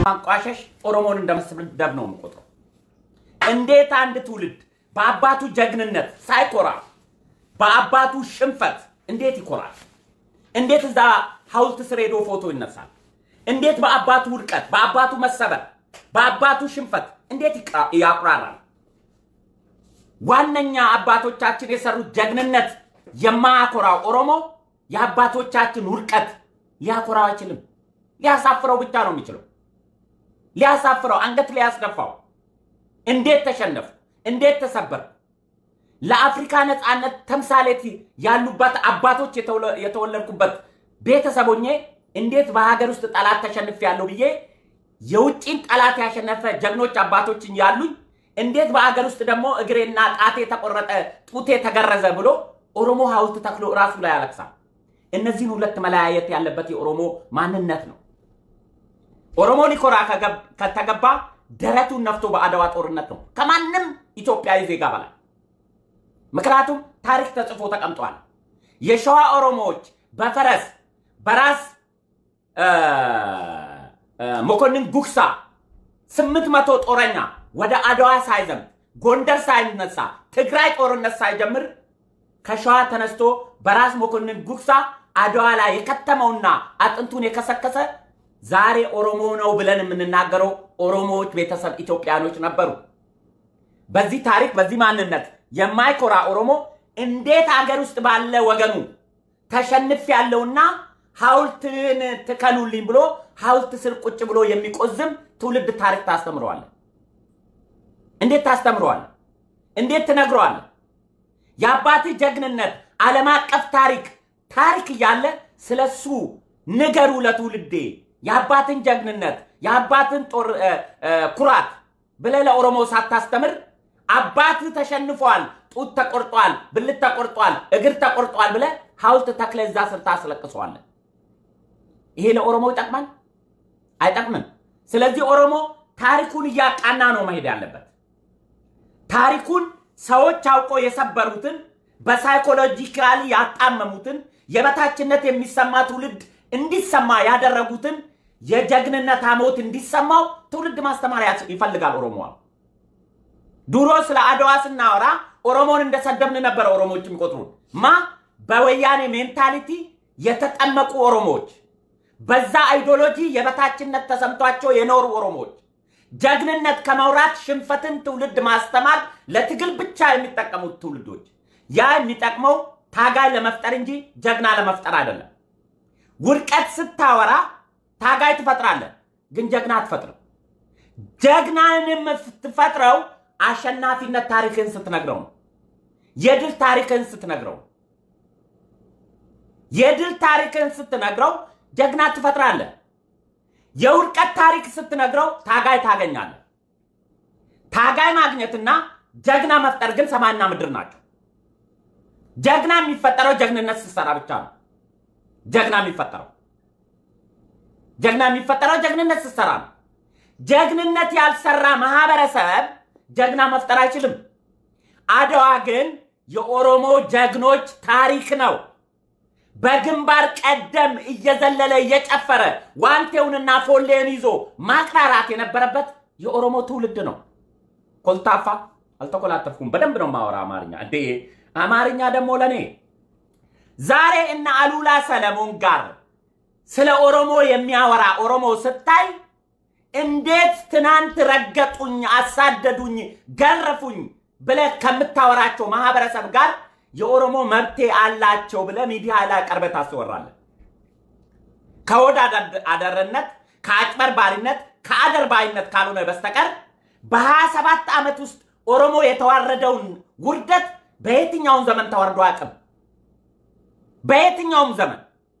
ማንቋሸሽ ኦሮሞን እንደመስደብ ነው የምቆጥረው። እንዴት አንድ ትውልድ በአባቱ ጀግንነት ሳይኮራ በአባቱ ሽንፈት እንዴት ይኮራል? እንዴት እዛ ሐውልት ስር ሄዶ ፎቶ ይነሳል? እንዴት በአባቱ ውድቀት፣ በአባቱ መሰበር፣ በአባቱ ሽንፈት እንዴት ይቃ- ያቁራራል? ዋነኛ አባቶቻችን የሰሩት ጀግንነት የማያኮራው ኦሮሞ የአባቶቻችን ውድቀት ሊያኮራው አይችልም። ሊያሳፍረው ብቻ ነው የሚችለው። ሊያሳፍረው፣ አንገት ሊያስደፋው። እንዴት ተሸነፉ? እንዴት ተሰበር? ለአፍሪካ ነፃነት ተምሳሌት ያሉበት አባቶች የተወለ- የተወለድኩበት ቤተሰቦኜ እንዴት በሀገር ውስጥ ጠላት ተሸንፍ ያለው ብዬ የውጭን ጠላት ያሸነፈ ጀግኖች አባቶችን ያሉኝ እንዴት በሀገር ውስጥ ደግሞ እግሬና ጣቴ ተቆረጠ፣ ጡቴ ተገረዘ ብሎ ኦሮሞ ሐውልት ተክሎ ራሱ ላይ ያለቅሳል። እነዚህን ሁለት መለያየት ያለበት የኦሮሞ ማንነት ነው። ኦሮሞ ሊኮራ ከገብ- ከተገባ ደረቱን ነፍቶ በአድዋ ጦርነት ነው ከማንም ኢትዮጵያዊ ዜጋ በላይ። ምክንያቱም ታሪክ ተጽፎ ተቀምጧል። የሸዋ ኦሮሞዎች በፈረስ በራስ እ፣ እ፣ መኮንን ጉግሳ ስምንት መቶ ጦረኛ ወደ አድዋ ሳይዘምት ጎንደር ሳይነሳ ትግራይ ጦርነት ሳይጀምር ከሸዋ ተነስቶ በራስ መኮንን ጉግሳ አድዋ ላይ የከተመውና አጥንቱን የከሰከሰ ዛሬ ኦሮሞ ነው ብለን የምንናገረው ኦሮሞዎች ቤተሰብ ኢትዮጵያኖች ነበሩ። በዚህ ታሪክ በዚህ ማንነት የማይኮራ ኦሮሞ እንዴት አገር ውስጥ ባለ ወገኑ ተሸንፍ ያለውና ሐውልትን ትከሉልኝ ብሎ ሐውልት ስር ቁጭ ብሎ የሚቆዝም ትውልድ ታሪክ ታስተምረዋለን? እንዴት ታስተምረዋለን? እንዴት ትነግረዋለን? የአባትህ ጀግንነት ዓለም አቀፍ ታሪክ ታሪክ እያለ ስለሱ ንገሩ ለትውልዴ። የአባትን ጀግንነት የአባትን ጦር እ፣ እ፣ ኩራት ብለህ ለኦሮሞ ሳታስተምር አባትህ ተሸንፏል፣ ጡት ተቆርጧል፣ ብልት ተቆርጧል፣ እግር ተቆርጧል ብለህ ሐውልት ተክለህ እዛ ስር ታስለቅሰዋለህ። ይሄ ለኦሮሞ ይጠቅማል? አይጠቅምም። ስለዚህ ኦሮሞ ታሪኩን እያቃና ነው መሄድ ያለበት። ታሪኩን ሰዎች አውቆ የሰበሩትን በሳይኮሎጂካሊ ያጣመሙትን የበታችነት የሚሰማ ትውልድ እንዲሰማ ያደረጉትን የጀግንነት አሞት እንዲሰማው ትውልድ ማስተማር ያስ- ይፈልጋል። ኦሮሞ ድሮ ስለ አድዋ ስናወራ ኦሮሞን እንደሰደብን ነበረ ኦሮሞዎች የሚቆጥሩን ማ በወያኔ ሜንታሊቲ የተጠመቁ ኦሮሞዎች በዛ አይዲዮሎጂ የበታችነት ተሰምቷቸው የኖሩ ኦሮሞዎች ጀግንነት ከመውራት ሽንፈትን ትውልድ ማስተማር ለትግል ብቻ የሚጠቀሙት ትውልዶች ያ የሚጠቅመው ታጋይ ለመፍጠር እንጂ ጀግና ለመፍጠር አይደለም። ውድቀት ስታወራ ታጋይ ትፈጥራለህ፣ ግን ጀግና አትፈጥርም። ጀግናን የምትፈጥረው አሸናፊነት ታሪክን ስትነግረው ነው። የድል ታሪክን ስትነግረው ነው። የድል ታሪክን ስትነግረው ጀግና ትፈጥራለህ። የውድቀት ታሪክ ስትነግረው ታጋይ ታገኛለህ። ታጋይ ማግኘትና ጀግና መፍጠር ግን ሰማይና ምድር ናቸው። ጀግና የሚፈጠረው ጀግንነት ስትሰራ ብቻ ነው። ጀግና የሚፈጠረው ጀግና የሚፈጠረው ጀግንነት ስትሰራ ነው። ጀግንነት ያልሰራ ማህበረሰብ ጀግና መፍጠር አይችልም። አድዋ ግን የኦሮሞ ጀግኖች ታሪክ ነው። በግንባር ቀደም እየዘለለ እየጨፈረ ዋንቴውንና ፎሌን ይዞ ማቅራራት የነበረበት የኦሮሞ ትውልድ ነው። ኮልታፋ አልተኮላተፍኩም። በደንብ ነው ማወራ አማርኛ። እንዴ አማርኛ ደግሞ ለእኔ ዛሬ እነ አሉላ ሰለሞን ጋር ስለ ኦሮሞ የሚያወራ ኦሮሞ ስታይ እንዴት ትናንት ረገጡኝ፣ አሳደዱኝ፣ ገረፉኝ ብለህ ከምታወራቸው ማህበረሰብ ጋር የኦሮሞ መብቴ አላቸው ብለህ ሚዲያ ላይ ቀርበህ ታስወራለህ። ከወድ አደርነት፣ ከአጭበርባሪነት፣ ከአደርባይነት ካልሆነ በስተቀር በሀያ ሰባት ዓመት ውስጥ ኦሮሞ የተዋረደውን ውርደት በየትኛውም ዘመን ተዋርዶ አያውቅም። በየትኛውም ዘመን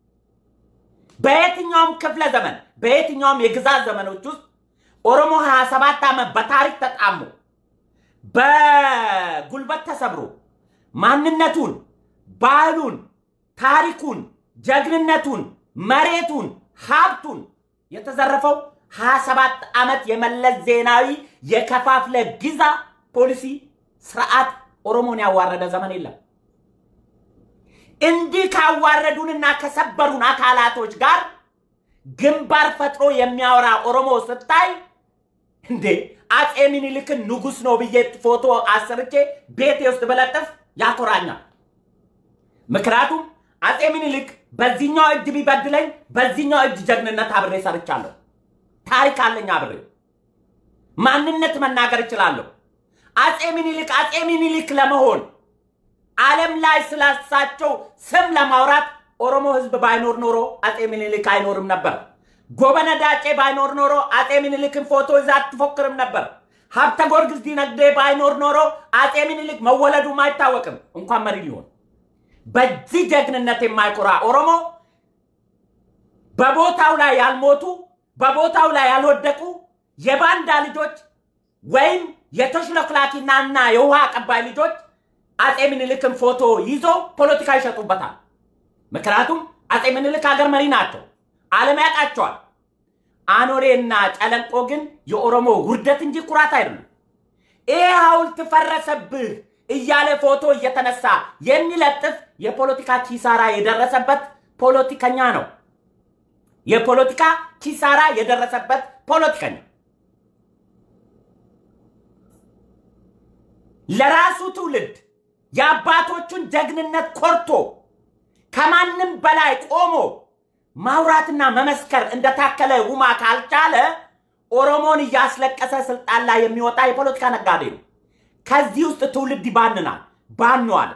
በየትኛውም ክፍለ ዘመን በየትኛውም የግዛት ዘመኖች ውስጥ ኦሮሞ 27 ዓመት በታሪክ ተጣሞ በጉልበት ተሰብሮ ማንነቱን፣ ባህሉን፣ ታሪኩን፣ ጀግንነቱን፣ መሬቱን፣ ሀብቱን የተዘረፈው 27 ዓመት የመለስ ዜናዊ የከፋፍለ ግዛ ፖሊሲ ስርዓት ኦሮሞን ያዋረደ ዘመን የለም። እንዲህ ካዋረዱንና ከሰበሩን አካላቶች ጋር ግንባር ፈጥሮ የሚያወራ ኦሮሞ ስታይ እንዴ አፄ ምኒልክን ንጉሥ ነው ብዬ ፎቶ አሰርቼ ቤቴ ውስጥ በለጥፍ ያኮራኛል። ምክንያቱም አፄ ምኒልክ በዚህኛው እጅ ቢበድለኝ በዚህኛው እጅ ጀግንነት አብሬ ሰርቻለሁ። ታሪክ አለኝ አብሬ ማንነት መናገር እችላለሁ። አፄ ምኒልክ አፄ ምኒልክ ለመሆን ዓለም ላይ ስላሳቸው ስም ለማውራት ኦሮሞ ህዝብ ባይኖር ኖሮ አፄ ምኒልክ አይኖርም ነበር። ጎበነ ዳጬ ባይኖር ኖሮ አፄ ምኒልክን ፎቶ ይዛ አትፎክርም ነበር። ሀብተ ጊዮርጊስ ዲነግዴ ባይኖር ኖሮ አፄ ምኒልክ መወለዱም አይታወቅም፣ እንኳን መሪ ሊሆን። በዚህ ጀግንነት የማይኮራ ኦሮሞ በቦታው ላይ ያልሞቱ በቦታው ላይ ያልወደቁ የባንዳ ልጆች ወይም የተሽለክላኪና እና የውሃ አቀባይ ልጆች አፄ ምኒልክን ፎቶ ይዞ ፖለቲካ ይሸጡበታል። ምክንያቱም አፄ ምኒልክ ሀገር መሪ ናቸው፣ ዓለም ያውቃቸዋል። አኖሌና ጨለንቆ ግን የኦሮሞ ውርደት እንጂ ኩራት አይደለም። ይህ ሐውልት ፈረሰብህ እያለ ፎቶ እየተነሳ የሚለጥፍ የፖለቲካ ኪሳራ የደረሰበት ፖለቲከኛ ነው። የፖለቲካ ኪሳራ የደረሰበት ፖለቲከኛ ለራሱ ትውልድ የአባቶቹን ጀግንነት ኮርቶ ከማንም በላይ ቆሞ ማውራትና መመስከር እንደታከለ ውማ ካልቻለ ኦሮሞን እያስለቀሰ ስልጣን ላይ የሚወጣ የፖለቲካ ነጋዴ ነው። ከዚህ ውስጥ ትውልድ ይባንናል፣ ባኗል።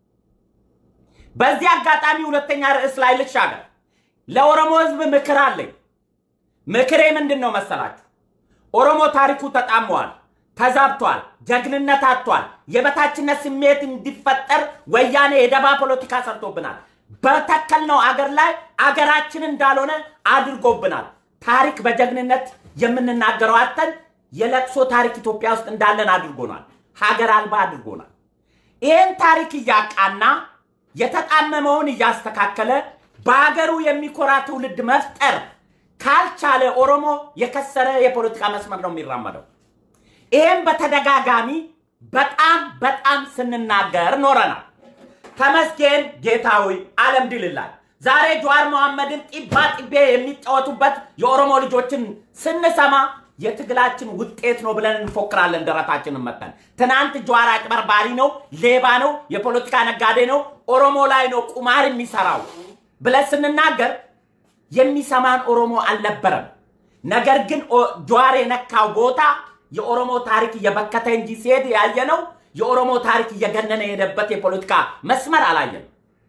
በዚህ አጋጣሚ ሁለተኛ ርዕስ ላይ ልሻገር። ለኦሮሞ ህዝብ ምክር አለኝ። ምክሬ ምንድን ነው መሰላችሁ? ኦሮሞ ታሪኩ ተጣሟል፣ ተዛብቷል፣ ጀግንነት አጥቷል። የበታችነት ስሜት እንዲፈጠር ወያኔ የደባ ፖለቲካ ሰርቶብናል። በተከልነው አገር ላይ አገራችን እንዳልሆነ አድርጎብናል። ታሪክ በጀግንነት የምንናገረው አተን የለቅሶ ታሪክ ኢትዮጵያ ውስጥ እንዳለን አድርጎናል። ሀገር አልባ አድርጎናል። ይህን ታሪክ እያቃና የተጣመመውን እያስተካከለ በሀገሩ የሚኮራ ትውልድ መፍጠር ካልቻለ ኦሮሞ የከሰረ የፖለቲካ መስመር ነው የሚራመደው። ይህም በተደጋጋሚ በጣም በጣም ስንናገር ኖረናል። ተመስገን ጌታዊ አለም ድልላል። ዛሬ ጀዋር መሐመድን ጢባ ጢቤ የሚጫወቱበት የኦሮሞ ልጆችን ስንሰማ የትግላችን ውጤት ነው ብለን እንፎክራለን ደረታችንን መጠን። ትናንት ጀዋር አጭበርባሪ ነው፣ ሌባ ነው፣ የፖለቲካ ነጋዴ ነው፣ ኦሮሞ ላይ ነው ቁማር የሚሰራው ብለን ስንናገር የሚሰማን ኦሮሞ አልነበረም። ነገር ግን ጀዋር የነካው ቦታ የኦሮሞ ታሪክ እየበከተ እንጂ ሲሄድ ያየ ነው። የኦሮሞ ታሪክ እየገነነ የሄደበት የፖለቲካ መስመር አላየም።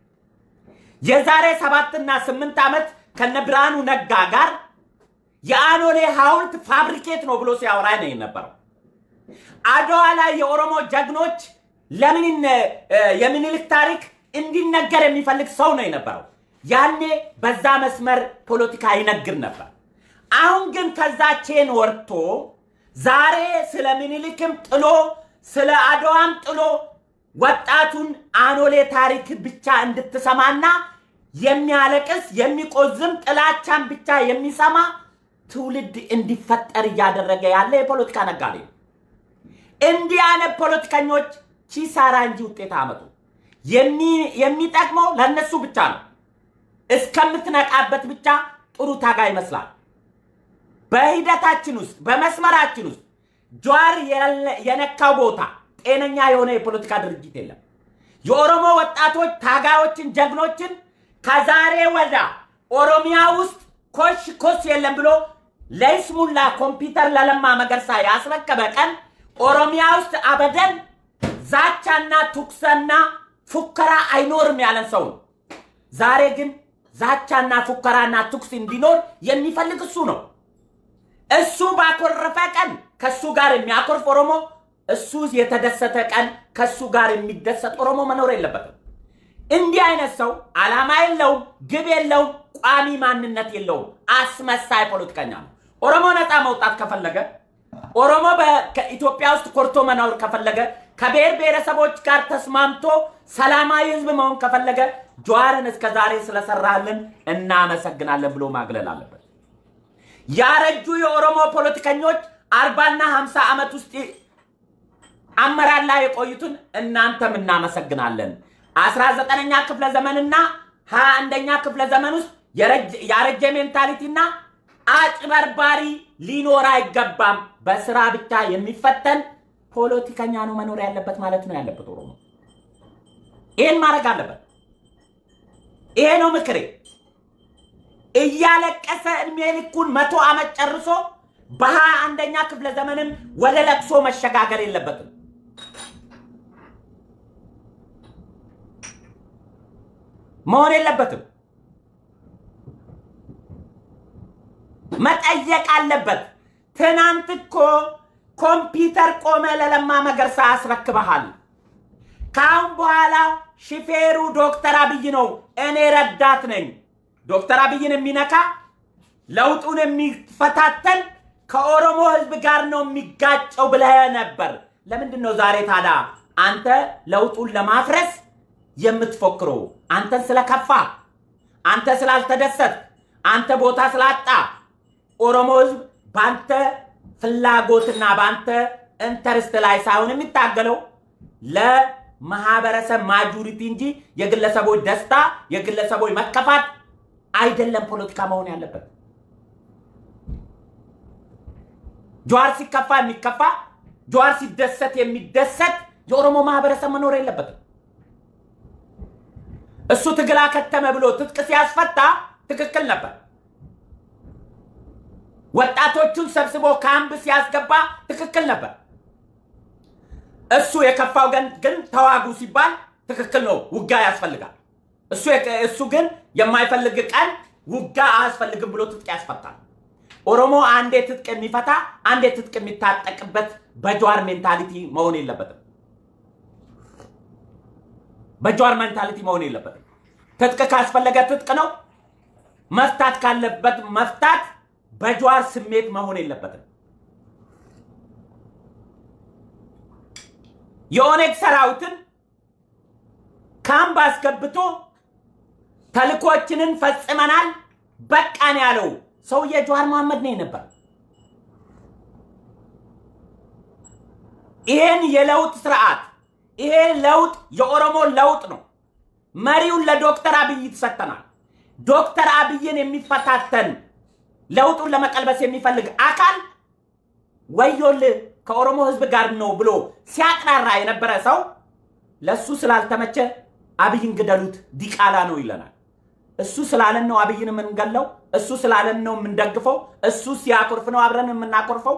የዛሬ ሰባትና ስምንት ዓመት ከነ ብርሃኑ ነጋ ጋር የአኖሌ ሐውልት ፋብሪኬት ነው ብሎ ሲያወራ ነው የነበረው። አድዋ ላይ የኦሮሞ ጀግኖች ለምን የምኒልክ ታሪክ እንዲነገር የሚፈልግ ሰው ነው የነበረው። ያኔ በዛ መስመር ፖለቲካ ይነግር ነበር። አሁን ግን ከዛ ቼን ወርቶ ዛሬ ስለ ምኒልክም ጥሎ ስለ አድዋም ጥሎ ወጣቱን አኖሌ ታሪክ ብቻ እንድትሰማና የሚያለቅስ የሚቆዝም ጥላቻን ብቻ የሚሰማ ትውልድ እንዲፈጠር እያደረገ ያለ የፖለቲካ ነጋዴ ነው። እንዲህ አይነት ፖለቲከኞች ኪሳራ እንጂ ውጤት አመጡ። የሚጠቅመው ለእነሱ ብቻ ነው። እስከምትነቃበት ብቻ ጥሩ ታጋ ይመስላል። በሂደታችን ውስጥ በመስመራችን ውስጥ ጀዋር የነካው ቦታ ጤነኛ የሆነ የፖለቲካ ድርጅት የለም። የኦሮሞ ወጣቶች ታጋዮችን፣ ጀግኖችን ከዛሬ ወዳ ኦሮሚያ ውስጥ ኮሽ ኮስ የለም ብሎ ለይስሙላ ኮምፒውተር ለለማ መገርሳ ያስረከበ ቀን ኦሮሚያ ውስጥ አበደን ዛቻና ቱክሰና ፉከራ አይኖርም ያለን ሰው ነው። ዛሬ ግን ዛቻና ፉከራና ቱክስ እንዲኖር የሚፈልግ እሱ ነው። እሱ ባኮረፈ ቀን ከሱ ጋር የሚያኮርፍ ኦሮሞ፣ እሱ የተደሰተ ቀን ከሱ ጋር የሚደሰት ኦሮሞ መኖር የለበትም። እንዲህ አይነት ሰው ዓላማ የለውም፣ ግብ የለውም፣ ቋሚ ማንነት የለውም። አስመሳይ ፖለቲከኛ ነው። ኦሮሞ ነፃ መውጣት ከፈለገ ኦሮሞ በኢትዮጵያ ውስጥ ኮርቶ መኖር ከፈለገ ከብሔር ብሔረሰቦች ጋር ተስማምቶ ሰላማዊ ህዝብ መሆን ከፈለገ ጀዋርን እስከ ዛሬ ስለሰራልን እናመሰግናለን ብሎ ማግለል አለበት። ያረጁ የኦሮሞ ፖለቲከኞች አርባና ሀምሳ ዓመት ውስጥ አመራር ላይ የቆዩትን እናንተም እናመሰግናለን። አስራ ዘጠነኛ ክፍለ ዘመንና ሀያ አንደኛ ክፍለ ዘመን ውስጥ ያረጀ ሜንታሊቲ እና አጭበርባሪ ሊኖር አይገባም። በስራ ብቻ የሚፈተን ፖለቲከኛ ነው መኖር ያለበት ማለት ነው ያለበት ኦሮሞ። ይህን ማድረግ አለበት። ይሄ ነው ምክሬ። እያለቀሰ እድሜ ልኩን መቶ ዓመት ጨርሶ በሀያ አንደኛ ክፍለ ዘመንም ወደ ለቅሶ መሸጋገር የለበትም። መሆን የለበትም። መጠየቅ አለበት። ትናንት እኮ ኮምፒውተር ቆመ ለለማ መገርሳ አስረክበሃል። ከአሁን በኋላ ሹፌሩ ዶክተር አብይ ነው፣ እኔ ረዳት ነኝ። ዶክተር አብይን የሚነካ ለውጡን የሚፈታተን ከኦሮሞ ህዝብ ጋር ነው የሚጋጨው ብለህ ነበር። ለምንድን ነው ዛሬ ታዲያ አንተ ለውጡን ለማፍረስ የምትፎክረው? አንተን ስለከፋ፣ አንተ ስላልተደሰት፣ አንተ ቦታ ስላጣ ኦሮሞ ህዝብ በአንተ ፍላጎትና በአንተ ኢንተርስት ላይ ሳይሆን የሚታገለው ለማህበረሰብ ማጆሪቲ እንጂ የግለሰቦች ደስታ፣ የግለሰቦች መከፋት አይደለም ፖለቲካ መሆን ያለበት። ጀዋር ሲከፋ የሚከፋ ጀዋር ሲደሰት የሚደሰት የኦሮሞ ማህበረሰብ መኖር የለበትም። እሱ ትግል አከተመ ብሎ ትጥቅ ሲያስፈታ ትክክል ነበር። ወጣቶቹን ሰብስቦ ካምፕ ሲያስገባ ትክክል ነበር። እሱ የከፋው ግን ተዋጉ ሲባል ትክክል ነው፣ ውጋ ያስፈልጋል። እሱ ግን የማይፈልግ ቀን ውጋ አያስፈልግም ብሎ ትጥቅ ያስፈታል። ኦሮሞ አንዴ ትጥቅ የሚፈታ አንዴ ትጥቅ የሚታጠቅበት በጀዋር ሜንታሊቲ መሆን የለበትም። በጀዋር ሜንታሊቲ መሆን የለበትም። ትጥቅ ካስፈለገ ትጥቅ ነው። መፍታት ካለበት መፍታት በጀዋር ስሜት መሆን የለበትም። የኦነግ ሰራዊትን ካምፕ አስገብቶ ተልኮችንን ፈጽመናል በቃን ያለው ሰውዬ ጀዋር መሐመድ ነው ነበር። ይሄን የለውጥ ስርዓት ይሄ ለውጥ የኦሮሞ ለውጥ ነው። መሪውን ለዶክተር አብይ ተሰጥተናል። ዶክተር አብይን የሚፈታተን ለውጡን ለመቀልበስ የሚፈልግ አካል ወዮል ከኦሮሞ ህዝብ ጋር ነው ብሎ ሲያቅራራ የነበረ ሰው ለእሱ ስላልተመቸ አብይን ግደሉት ዲቃላ ነው ይለናል። እሱ ስላለን ነው አብይን የምንገለው። እሱ ስላለን ነው የምንደግፈው። እሱ ሲያኮርፍ ነው አብረን የምናኮርፈው።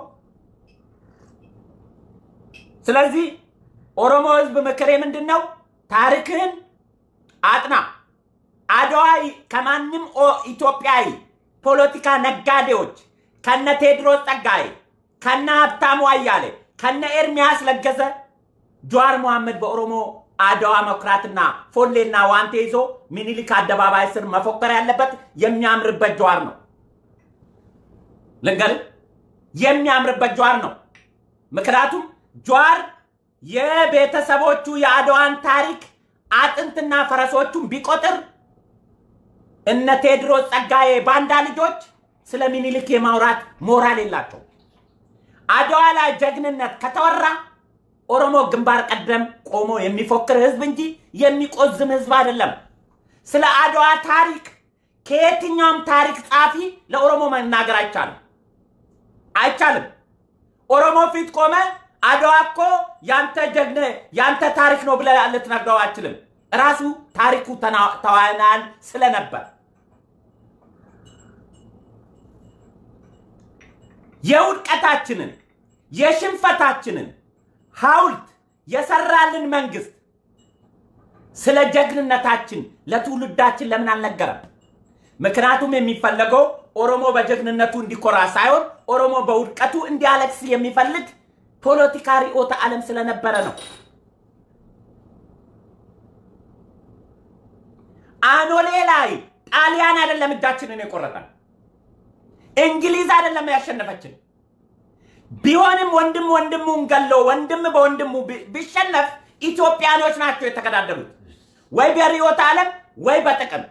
ስለዚህ ኦሮሞ ህዝብ ምክሬ ምንድን ነው? ታሪክህን አጥና። አድዋ ከማንም ኢትዮጵያዊ ፖለቲካ ነጋዴዎች ከነ ቴድሮስ ጸጋዬ፣ ከነ ሀብታሙ አያሌ፣ ከነ ኤርሚያስ ለገሰ ጀዋር መሐመድ በኦሮሞ አድዋ መኩራትና ፎሌና ዋንቴ ይዞ ሚኒሊክ አደባባይ ስር መፎከር ያለበት የሚያምርበት ጀዋር ነው። ልንገርህ፣ የሚያምርበት ጀዋር ነው። ምክንያቱም ጀዋር የቤተሰቦቹ የአድዋን ታሪክ አጥንትና ፈረሶቹን ቢቆጥር እነ ቴዎድሮስ ጸጋዬ ባንዳ ልጆች ስለ ሚኒሊክ የማውራት ሞራል የላቸው። አድዋ ላይ ጀግንነት ከተወራ ኦሮሞ ግንባር ቀደም ቆሞ የሚፎክር ህዝብ እንጂ የሚቆዝም ህዝብ አይደለም። ስለ አድዋ ታሪክ ከየትኛውም ታሪክ ጻፊ ለኦሮሞ መናገር አይቻልም አይቻልም። ኦሮሞ ፊት ቆመ አድዋ እኮ ያንተ ጀግነ ያንተ ታሪክ ነው ብለህ ልትነግረው አችልም። ራሱ ታሪኩ ተዋናል ስለነበር የውድቀታችንን የሽንፈታችንን ሐውልት የሰራልን መንግስት ስለ ጀግንነታችን ለትውልዳችን ለምን አልነገረም? ምክንያቱም የሚፈለገው ኦሮሞ በጀግንነቱ እንዲኮራ ሳይሆን ኦሮሞ በውድቀቱ እንዲያለቅስ የሚፈልግ ፖለቲካ ርዕዮተ ዓለም ስለነበረ ነው። አኖሌ ላይ ጣሊያን አይደለም እጃችንን የቆረጠን፣ እንግሊዝ አይደለም ያሸነፈችን። ቢሆንም ወንድም ወንድሙን ገሎ ወንድም በወንድሙ ቢሸነፍ ኢትዮጵያኖች ናቸው የተገዳደሉት፣ ወይ በርዕዮተ ዓለም ወይ በጥቅም።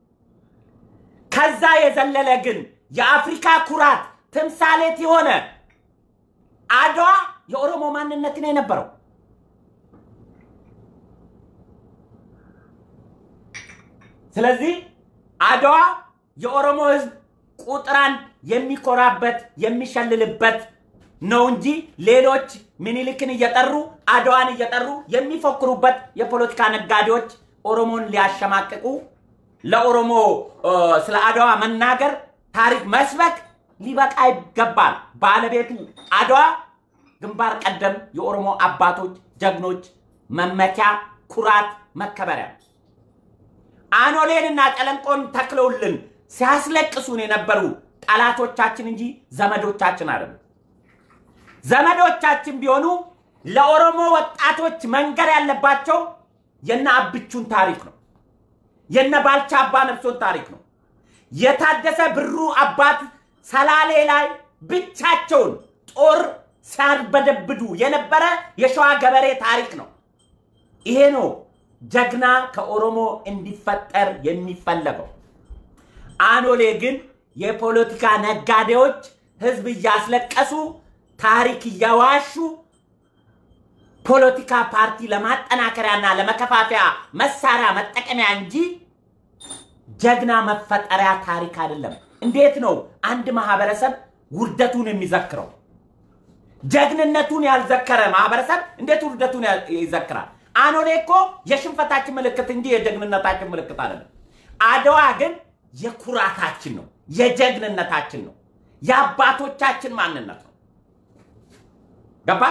ከዛ የዘለለ ግን የአፍሪካ ኩራት ትምሳሌት የሆነ አድዋ የኦሮሞ ማንነት ነው የነበረው። ስለዚህ አድዋ የኦሮሞ ህዝብ ቁጥር አንድ የሚኮራበት የሚሸልልበት ነው እንጂ ሌሎች ምኒልክን እየጠሩ አድዋን እየጠሩ የሚፎክሩበት የፖለቲካ ነጋዴዎች ኦሮሞን ሊያሸማቅቁ ለኦሮሞ እ፣ ስለ አድዋ መናገር ታሪክ መስበክ ሊበቃ ይገባል። ባለቤቱ አድዋ ግንባር ቀደም የኦሮሞ አባቶች ጀግኖች መመኪያ፣ ኩራት፣ መከበሪያ ነው። አኖሌንና ጨለንቆን ተክለውልን ሲያስለቅሱን የነበሩ ጠላቶቻችን እንጂ ዘመዶቻችን አይደሉም። ዘመዶቻችን ቢሆኑ ለኦሮሞ ወጣቶች መንገር ያለባቸው የነ አብቹን ታሪክ ነው። የነ ባልቻ አባ ነፍሶን ታሪክ ነው። የታደሰ ብሩ አባት ሰላሌ ላይ ብቻቸውን ጦር ሲያርበደብዱ የነበረ የሸዋ ገበሬ ታሪክ ነው። ይሄ ነው ጀግና ከኦሮሞ እንዲፈጠር የሚፈለገው። አኖሌ ግን የፖለቲካ ነጋዴዎች ህዝብ እያስለቀሱ ታሪክ እያዋሹ ፖለቲካ ፓርቲ ለማጠናከሪያና ለመከፋፈያ መሳሪያ መጠቀሚያ እንጂ ጀግና መፈጠሪያ ታሪክ አይደለም። እንዴት ነው አንድ ማህበረሰብ ውርደቱን የሚዘክረው? ጀግንነቱን ያልዘከረ ማህበረሰብ እንዴት ውርደቱን ያ- ይዘክራል? አኖሌ እኮ የሽንፈታችን ምልክት እንጂ የጀግንነታችን ምልክት አይደለም። አድዋ ግን የኩራታችን ነው፣ የጀግንነታችን ነው፣ የአባቶቻችን ማንነት ነው። ገባ?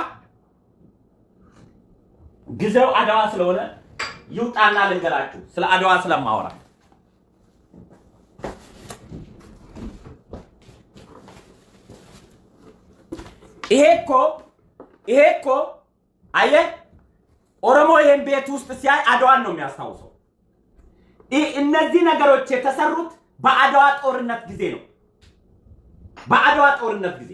ጊዜው አድዋ ስለሆነ ይውጣና ልንገራችሁ ስለ አድዋ ስለማወራ ይሄ እኮ ይሄ እኮ አየህ ኦሮሞ ይህን ቤት ውስጥ ሲያይ አድዋን ነው የሚያስታውሰው። ይ- እነዚህ ነገሮች የተሰሩት በአድዋ ጦርነት ጊዜ ነው። በአድዋ ጦርነት ጊዜ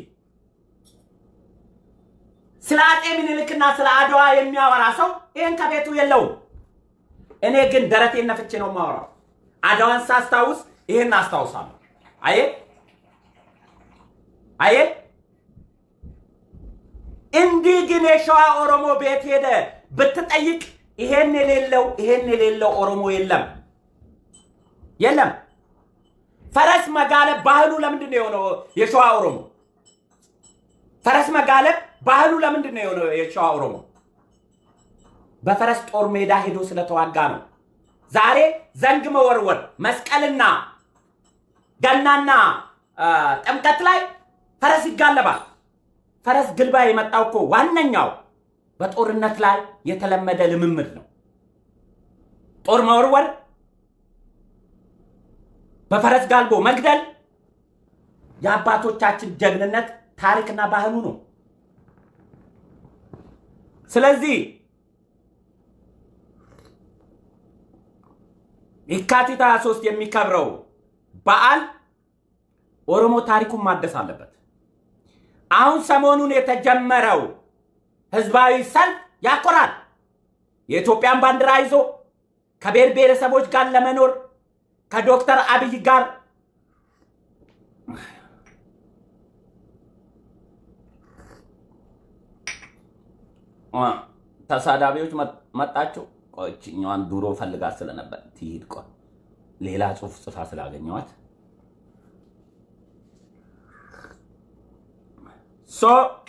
ስለ አጤ ምኒልክና ስለ አድዋ የሚያወራ ሰው ይህን ከቤቱ የለውም። እኔ ግን ደረቴን ነፍቼ ነው የማወራው። አድዋን ሳስታውስ ይህን አስታውሳለሁ። አየ አየ እንዲህ ግን የሸዋ ኦሮሞ ቤት ሄደ ብትጠይቅ ይሄን የሌለው ይሄን የሌለው ኦሮሞ የለም የለም። ፈረስ መጋለብ ባህሉ ለምንድን ነው የሆነው? የሸዋ ኦሮሞ ፈረስ መጋለብ ባህሉ ለምንድን ነው የሆነው? የሸዋ ኦሮሞ በፈረስ ጦር ሜዳ ሄዶ ስለተዋጋ ነው። ዛሬ ዘንግ መወርወር መስቀልና ገናና አ፣ ጥምቀት ላይ ፈረስ ይጋለባል። ፈረስ ግልባ የመጣው እኮ ዋነኛው በጦርነት ላይ የተለመደ ልምምድ ነው። ጦር መወርወር፣ በፈረስ ጋልቦ መግደል የአባቶቻችን ጀግንነት ታሪክና ባህሉ ነው። ስለዚህ የካቲት 23 የሚከብረው በዓል ኦሮሞ ታሪኩን ማደስ አለበት። አሁን ሰሞኑን የተጀመረው ህዝባዊ ሰልፍ ያኮራል። የኢትዮጵያን ባንዲራ ይዞ ከብሔር ብሔረሰቦች ጋር ለመኖር ከዶክተር አብይ ጋር አ፣ ተሳዳቢዎች መ- መጣችሁ። ቆይ ይችኛዋን ድሮ ፈልጋት ስለነበር ትሂድ። ቆይ ሌላ ጽሑፍ ጽፋ ስላገኘዋት ሶ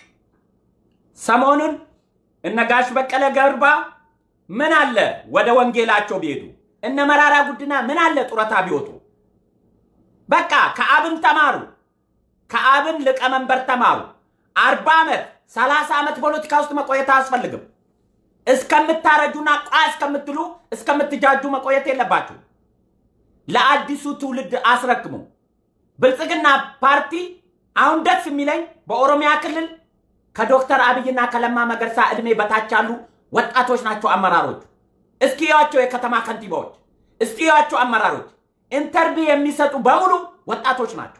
ሰሞኑን እነ ጋሽ በቀለ ገርባ ምን አለ ወደ ወንጌላቸው ቢሄዱ፣ እነ መራራ ጉድና ምን አለ ጡረታ ቢወጡ። በቃ ከአብን ተማሩ፣ ከአብን ሊቀመንበር ተማሩ። አርባ ዓመት ሰላሳ ዓመት ፖለቲካ ውስጥ መቆየት አያስፈልግም። እስከምታረጁና ቋ እስከምትሉ እስከምትጃጁ መቆየት የለባችሁ። ለአዲሱ ትውልድ አስረክሙ። ብልጽግና ፓርቲ አሁን ደስ የሚለኝ በኦሮሚያ ክልል ከዶክተር አብይና ከለማ መገርሳ እድሜ በታች ያሉ ወጣቶች ናቸው አመራሮቹ። እስኪያቸው የከተማ ከንቲባዎች፣ እስኪያቸው አመራሮች ኢንተርቪው የሚሰጡ በሙሉ ወጣቶች ናቸው።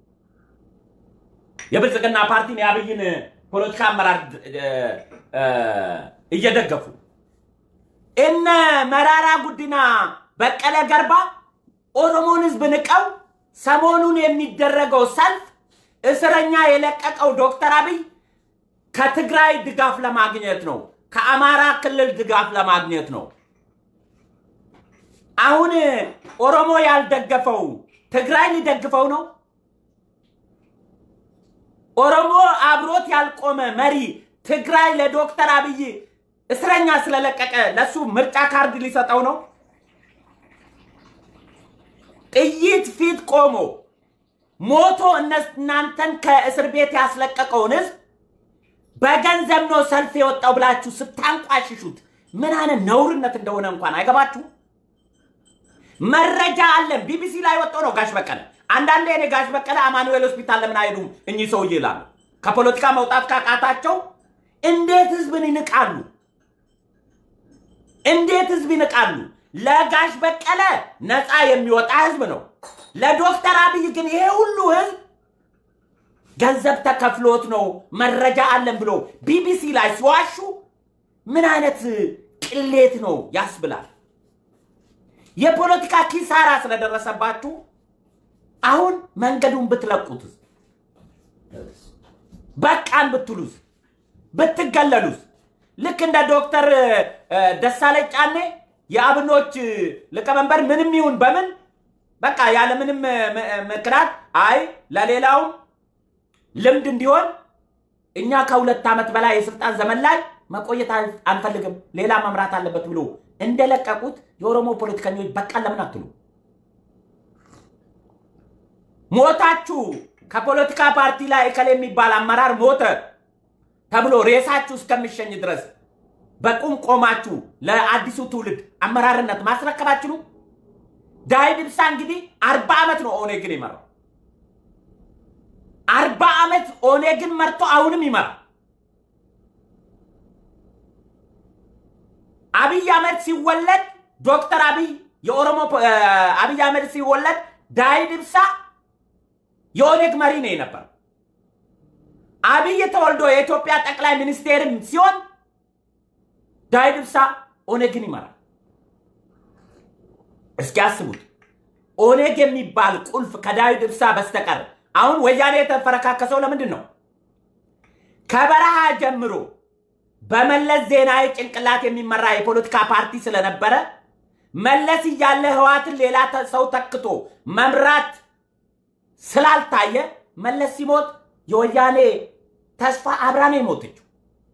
የብልጽግና ፓርቲን የአብይን ፖለቲካ አመራር እ፣ እ፣ እየደገፉ እነ መራራ ጉዲና በቀለ ገርባ ኦሮሞን ህዝብ ንቀው ሰሞኑን የሚደረገው ሰልፍ እስረኛ የለቀቀው ዶክተር አብይ ከትግራይ ድጋፍ ለማግኘት ነው፣ ከአማራ ክልል ድጋፍ ለማግኘት ነው። አሁን ኦሮሞ ያልደገፈው ትግራይ ሊደግፈው ነው? ኦሮሞ አብሮት ያልቆመ መሪ ትግራይ ለዶክተር አብይ እስረኛ ስለለቀቀ ለሱ ምርጫ ካርድ ሊሰጠው ነው? ጥይት ፊት ቆሞ ሞቶ እናንተን ከእስር ቤት ያስለቀቀውን ህዝብ በገንዘብ ነው ሰልፍ የወጣው ብላችሁ ስታንቋሽሹት ምን አይነት ነውርነት እንደሆነ እንኳን አይገባችሁ? መረጃ አለን። ቢቢሲ ላይ ወጥቶ ነው ጋሽ በቀለ። አንዳንዴ እኔ ጋሽ በቀለ አማኑኤል ሆስፒታል ለምን አይሄዱም እኚህ ሰውዬ ይላሉ። ከፖለቲካ መውጣት ካቃታቸው እንዴት ህዝብን ይንቃሉ? እንዴት ህዝብ ይንቃሉ? ለጋሽ በቀለ ነፃ የሚወጣ ህዝብ ነው። ለዶክተር አብይ ግን ይሄ ሁሉ ህዝብ ገንዘብ ተከፍሎት ነው መረጃ አለን ብሎ ቢቢሲ ላይ ሲዋሹ ምን አይነት ቅሌት ነው ያስብላል። የፖለቲካ ኪሳራ ስለደረሰባችሁ አሁን መንገዱን ብትለቁት በቃን ብትሉስ ብትገለሉስ ልክ እንደ ዶክተር ደሳለኝ ጫኔ የአብኖች ሊቀመንበር ምንም ይሁን በምን በቃ ያለ ምንም ምክንያት አይ ለሌላውም ልምድ እንዲሆን እኛ ከሁለት ዓመት በላይ የስልጣን ዘመን ላይ መቆየት አንፈልግም፣ ሌላ መምራት አለበት ብሎ እንደለቀቁት የኦሮሞ ፖለቲከኞች በቃን ለምን አትሉ? ሞታችሁ ከፖለቲካ ፓርቲ ላይ እከሌ የሚባል አመራር ሞተ ተብሎ ሬሳችሁ እስከሚሸኝ ድረስ በቁም ቆማችሁ ለአዲሱ ትውልድ አመራርነት ማስረከባችሁ ነው። ዳዊት ኢብሳ እንግዲህ አርባ ዓመት ነው ኦኔግን ይመራው። አርባ ዓመት ኦኔግን መርቶ አሁንም ይመራል። አብይ አህመድ ሲወለድ ዶክተር አብይ የኦሮሞ አብይ አህመድ ሲወለድ ዳዊት ኢብሳ የኦኔግ መሪ ነው የነበረው። አብይ ተወልዶ የኢትዮጵያ ጠቅላይ ሚኒስቴርም ሲሆን ዳዊት ኢብሳ ኦኔግን ይመራል። እስኪ አስቡት። ኦኔግ የሚባል ቁልፍ ከዳዊት ኢብሳ በስተቀር አሁን ወያኔ የተፈረካከሰው ለምንድን ነው? ከበረሃ ጀምሮ በመለስ ዜናዊ ጭንቅላት የሚመራ የፖለቲካ ፓርቲ ስለነበረ መለስ እያለ ህዋትን ሌላ ሰው ተክቶ መምራት ስላልታየ መለስ ሲሞት የወያኔ ተስፋ አብራ ነው የሞተችው።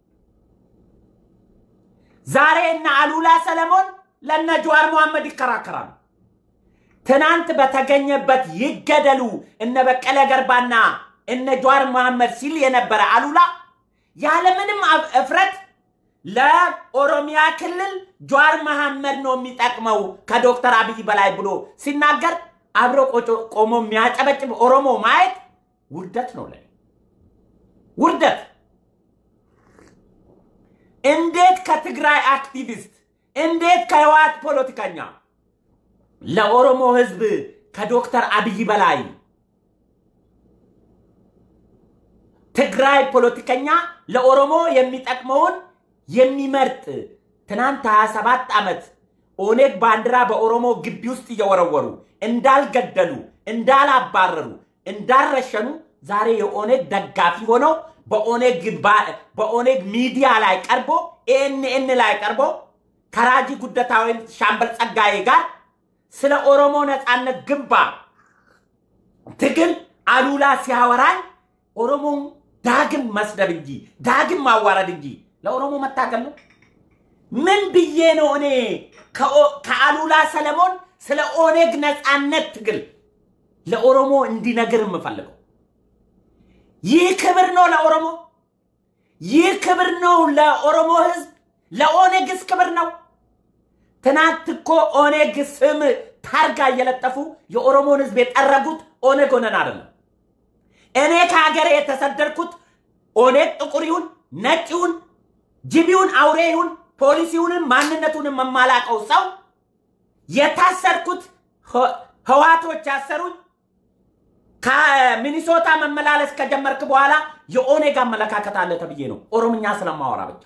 ዛሬ እነ አሉላ ሰለሞን ለነ ጀዋር መሐመድ ይከራከራሉ። ትናንት በተገኘበት ይገደሉ እነ በቀለ ገርባና እነ ጀዋር መሐመድ ሲል የነበረ አሉላ ያለምንም እፍረት ለኦሮሚያ ክልል ጀዋር መሐመድ ነው የሚጠቅመው ከዶክተር አብይ በላይ ብሎ ሲናገር አብሮ ቆሞ የሚያጨበጭብ ኦሮሞ ማየት ውርደት ነው ለኔ ውርደት። እንዴት ከትግራይ አክቲቪስት እንዴት ከህወሓት ፖለቲከኛ ለኦሮሞ ህዝብ ከዶክተር አብይ በላይ ትግራይ ፖለቲከኛ ለኦሮሞ የሚጠቅመውን የሚመርጥ ትናንት 27 ዓመት ኦኔግ ባንዲራ በኦሮሞ ግቢ ውስጥ እየወረወሩ እንዳልገደሉ፣ እንዳላባረሩ፣ እንዳልረሸኑ ዛሬ የኦኔግ ደጋፊ ሆነው በኦኔግ ሚዲያ ላይ ቀርቦ ኤንኤን ላይ ቀርቦ ከራጂ ጉደታ ወይም ሻምበል ጸጋዬ ጋር ስለ ኦሮሞ ነፃነት ግንባር ትግል አሉላ ሲያወራኝ ኦሮሞን ዳግም መስደብ እንጂ ዳግም ማዋረድ እንጂ ለኦሮሞ መታገል ነው። ምን ብዬ ነው እኔ ከአሉላ ሰለሞን ስለ ኦኔግ ነፃነት ትግል ለኦሮሞ እንዲነግር የምፈልገው? ይህ ክብር ነው ለኦሮሞ? ይህ ክብር ነው ለኦሮሞ ህዝብ? ለኦኔግስ ክብር ነው? ትናንት እኮ ኦኔግ ስም ታርጋ እየለጠፉ የኦሮሞን ህዝብ የጠረጉት ኦኔግ ሆነን አይደለም። እኔ ከሀገሬ የተሰደድኩት ኦኔግ ጥቁር ይሁን ነጭ ይሁን ጅብ ይሁን አውሬ ይሁን ፖሊስ ይሁንን ማንነቱንም የማላቀው ሰው የታሰርኩት ህዋቶች ያሰሩኝ ከሚኒሶታ መመላለስ ከጀመርክ በኋላ የኦኔግ አመለካከት አለ ተብዬ ነው ኦሮምኛ ስለማወራ ብቻ።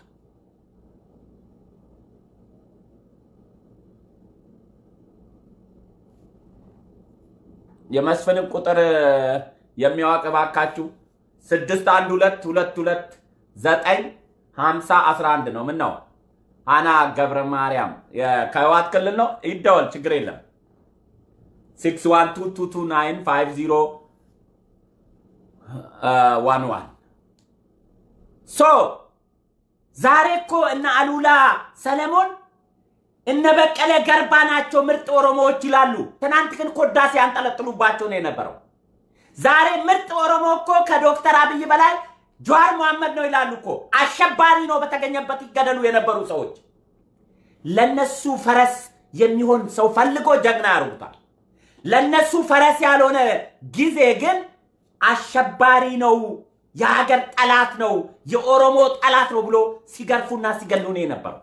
የመስፍንን ቁጥር የሚያዋቅ ባካችሁ ስድስት አንድ ሁለት ሁለት ሁለት ዘጠኝ ሀምሳ አስራ አንድ ነው። ምን ነው ሀና ገብረ ማርያም ከህወሓት ክልል ነው። ይደወል፣ ችግር የለም። 612229501 ሶ ዛሬ እኮ እነ አሉላ ሰለሞን እነ በቀለ ገርባ ናቸው ምርጥ ኦሮሞዎች ይላሉ። ትናንት ግን ኮዳሴ ያንጠለጥሉባቸው ነው የነበረው። ዛሬ ምርጥ ኦሮሞ እኮ ከዶክተር አብይ በላይ ጀዋር መሐመድ ነው ይላሉ እኮ። አሸባሪ ነው በተገኘበት ይገደሉ የነበሩ ሰዎች። ለነሱ ፈረስ የሚሆን ሰው ፈልጎ ጀግና ያርጉታል። ለነሱ ፈረስ ያልሆነ ጊዜ ግን አሸባሪ ነው፣ የሀገር ጠላት ነው፣ የኦሮሞ ጠላት ነው ብሎ ሲገርፉና ሲገሉ ነው የነበረው።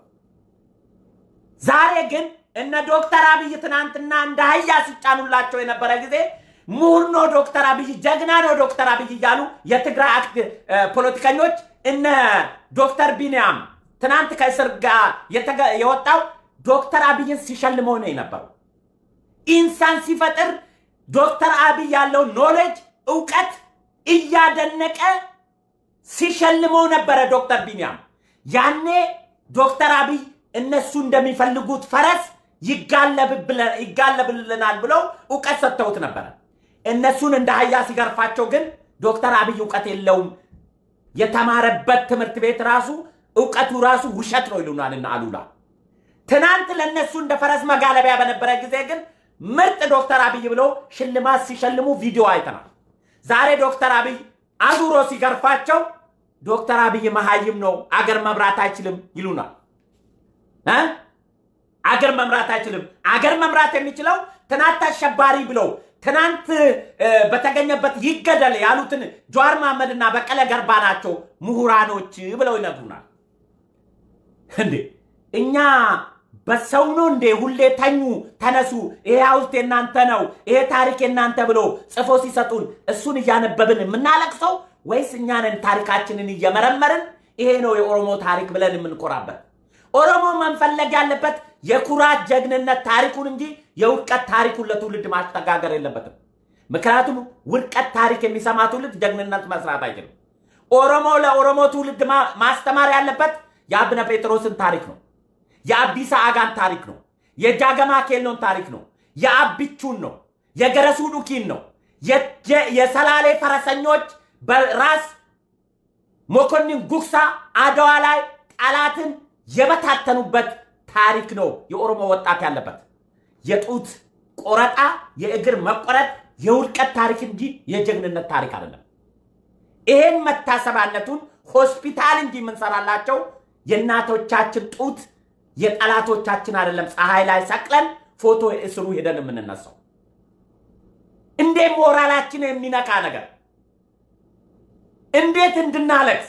ዛሬ ግን እነ ዶክተር አብይ ትናንትና እንደ አህያ ሲጫኑላቸው የነበረ ጊዜ ምሁር ነው ዶክተር አብይ ጀግና ነው ዶክተር አብይ እያሉ የትግራይ አክት ፖለቲከኞች እነ ዶክተር ቢንያም ትናንት ከእስር ጋር የወጣው ዶክተር አብይን ሲሸልመው ነው የነበረው። ኢንሳን ሲፈጥር ዶክተር አብይ ያለው ኖሌጅ እውቀት እያደነቀ ሲሸልመው ነበረ ዶክተር ቢንያም። ያኔ ዶክተር አብይ እነሱ እንደሚፈልጉት ፈረስ ይጋለብልናል ብለው እውቀት ሰጥተውት ነበረ። እነሱን እንደ አህያ ሲገርፋቸው ግን ዶክተር አብይ እውቀት የለውም፣ የተማረበት ትምህርት ቤት ራሱ እውቀቱ ራሱ ውሸት ነው ይሉናል እና አሉላ። ትናንት ለእነሱ እንደ ፈረስ መጋለቢያ በነበረ ጊዜ ግን ምርጥ ዶክተር አብይ ብለው ሽልማት ሲሸልሙ ቪዲዮ አይተናል። ዛሬ ዶክተር አብይ አዙሮ ሲገርፋቸው ዶክተር አብይ መሀይም ነው፣ አገር መምራት አይችልም ይሉናል። አገር መምራት አይችልም። አገር መምራት የሚችለው ትናንት አሸባሪ ብለው ትናንት በተገኘበት ይገደል ያሉትን ጀዋር መሐመድና በቀለ ገርባ ናቸው ምሁራኖች ብለው ይነግሩናል። እንዴ እኛ በሰው ነው እንዴ ሁሌ ተኙ፣ ተነሱ፣ ይሄ ሐውልት የናንተ ነው፣ ይሄ ታሪክ የናንተ ብሎ ጽፎ ሲሰጡን እሱን እያነበብን የምናለቅሰው ወይስ እኛንን ታሪካችንን እየመረመርን ይሄ ነው የኦሮሞ ታሪክ ብለን የምንኮራበት? ኦሮሞ መንፈለግ ያለበት የኩራት ጀግንነት ታሪኩን እንጂ የውድቀት ታሪኩን ለትውልድ ማስተጋገር የለበትም። ምክንያቱም ውድቀት ታሪክ የሚሰማ ትውልድ ጀግንነት መስራት አይችልም። ኦሮሞ ለኦሮሞ ትውልድ ማስተማር ያለበት የአብነ ጴጥሮስን ታሪክ ነው። የአቢሳ አጋን ታሪክ ነው። የጃገማ ኬሎን ታሪክ ነው። የአቢቹን ነው። የገረሱ ዱኪን ነው። የሰላሌ ፈረሰኞች በራስ መኮንን ጉግሳ አድዋ ላይ ጠላትን የበታተኑበት ታሪክ ነው የኦሮሞ ወጣት ያለበት። የጡት ቆረጣ፣ የእግር መቆረጥ የውድቀት ታሪክ እንጂ የጀግንነት ታሪክ አይደለም። ይሄን መታሰቢያነቱን ሆስፒታል እንጂ የምንሰራላቸው የእናቶቻችን ጡት የጠላቶቻችን አይደለም። ፀሐይ ላይ ሰቅለን ፎቶ እስሩ ሄደን የምንነሳው እንዴት ሞራላችን የሚነካ ነገር እንዴት እንድናለቅስ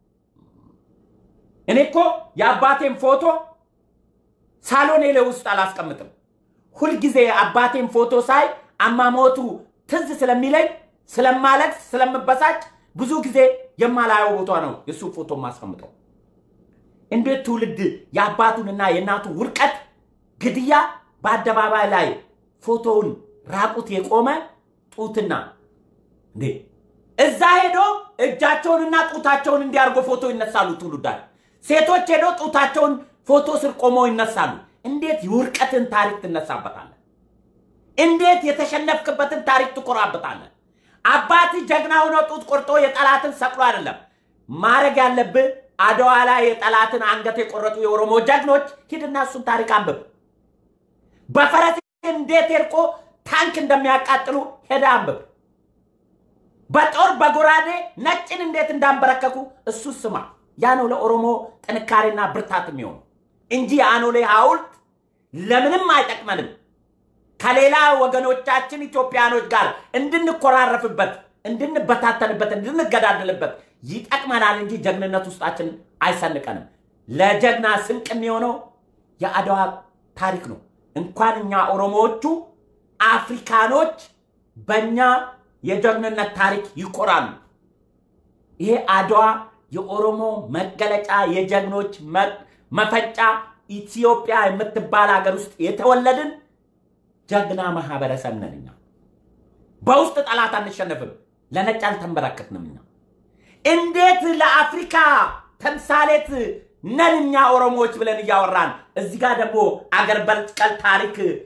እኔ እኮ የአባቴን ፎቶ ሳሎኔ ላይ ውስጥ አላስቀምጥም። ሁልጊዜ አባቴን ፎቶ ሳይ አማሞቱ ትዝ ስለሚለኝ ስለማለቅስ፣ ስለምበሳጭ ብዙ ጊዜ የማላየው ቦታ ነው የእሱ ፎቶ ማስቀምጠው። እንዴት ትውልድ የአባቱንና የእናቱን ውድቀት፣ ግድያ በአደባባይ ላይ ፎቶውን ራቁት የቆመ ጡትና እንዴ እዛ ሄዶ እጃቸውንና ጡታቸውን እንዲያርጎ ፎቶ ይነሳሉ ትውልዳል። ሴቶች ሄዶ ጡታቸውን ፎቶ ስር ቆመው ይነሳሉ። እንዴት የውድቀትን ታሪክ ትነሳበታለህ? እንዴት የተሸነፍክበትን ታሪክ ትኮራበታለህ? አባት ጀግና ሆኖ ጡት ቆርጦ የጠላትን ሰቅሎ አይደለም ማድረግ ያለብህ። አድዋ ላይ የጠላትን አንገት የቆረጡ የኦሮሞ ጀግኖች ሂድና እሱን ታሪክ አንብብ። በፈረስ እንዴት ሄድቆ ታንክ እንደሚያቃጥሉ ሄደ አንብብ። በጦር በጎራዴ ነጭን እንዴት እንዳንበረከኩ እሱ ስማ። ያ ነው ለኦሮሞ ጥንካሬና ብርታት የሚሆኑ እንጂ የአኖሌ ሐውልት ለምንም አይጠቅመንም። ከሌላ ወገኖቻችን ኢትዮጵያኖች ጋር እንድንኮራረፍበት፣ እንድንበታተንበት፣ እንድንገዳደልበት ይጠቅመናል እንጂ ጀግንነት ውስጣችን አይሰንቀንም። ለጀግና ስንቅ የሚሆነው የአድዋ ታሪክ ነው። እንኳን እኛ ኦሮሞዎቹ አፍሪካኖች በእኛ የጀግንነት ታሪክ ይኮራሉ። ይሄ አድዋ የኦሮሞ መገለጫ የጀግኖች መፈጫ ኢትዮጵያ የምትባል ሀገር ውስጥ የተወለድን ጀግና ማህበረሰብ ነን። እኛ በውስጥ ጠላት አንሸነፍም፣ ለነጭ አልተንበረከትንም። እኛ እንዴት ለአፍሪካ ተምሳሌት ነን እኛ ኦሮሞዎች ብለን እያወራን እዚህ ጋር ደግሞ አገር በቀል ታሪክ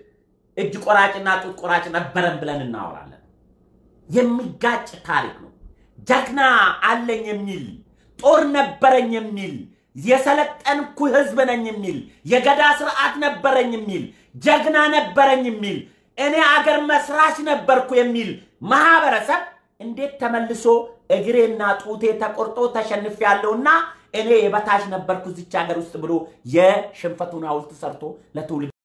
እጅ ቆራጭና ጡት ቆራጭ ነበረን ብለን እናወራለን። የሚጋጭ ታሪክ ነው። ጀግና አለኝ የሚል ጦር ነበረኝ የሚል የሰለጠንኩ ህዝብ ነኝ የሚል የገዳ ስርዓት ነበረኝ የሚል ጀግና ነበረኝ የሚል እኔ አገር መስራች ነበርኩ የሚል ማህበረሰብ እንዴት ተመልሶ እግሬና ጡቴ ተቆርጦ ተሸንፍ ያለውና እኔ የበታች ነበርኩ እዚች ሀገር ውስጥ ብሎ የሽንፈቱን ሐውልት ሰርቶ ለትውልድ